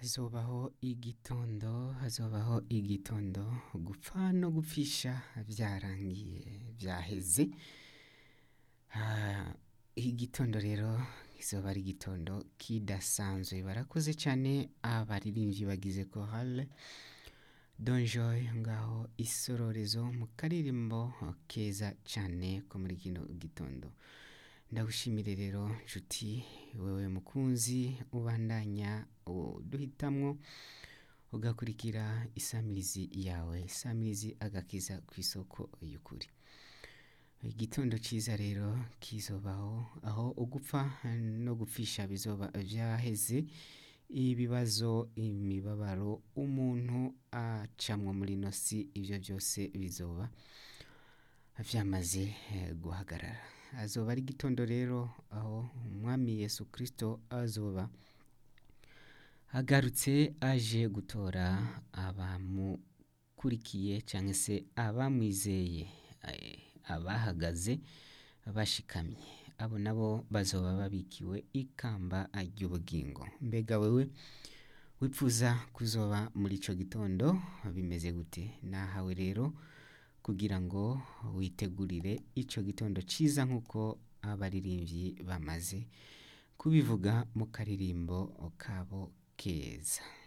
hazobaho igitondo hazobaho igitondo gupfa no gupfisha byarangiye byaheze Ah, igitondo rero kizoba ari igitondo kidasanzwe barakoze cyane abaririmbyi bagize korale donjoy ngaho isororezo mu karirimbo keza cyane ko muri kino gitondo ndagushimire rero nshuti wewe mukunzi ubandanya uduhitamwo ugakurikira isamirizi yawe isamirizi agakiza ku isoko y'ukuri igitondo cyiza rero kizobaho aho ugupfa no gupfisha bizoba byaheze ibibazo imibabaro umuntu acamwo muri ino si ibyo byose bizoba byamaze eh, guhagarara azoba ari igitondo rero aho umwami yesu kirisito azoba agarutse aje gutora abamukurikiye cyangwa se abamwizeye eh, abahagaze bashikamye abo nabo bazoba babikiwe ikamba ry'ubugingo mbega wewe wipfuza kuzoba muri ico gitondo bimeze gute nahawe rero kugira ngo witegurire ico gitondo ciza nk'uko abaririmbyi bamaze kubivuga mu karirimbo kabo keza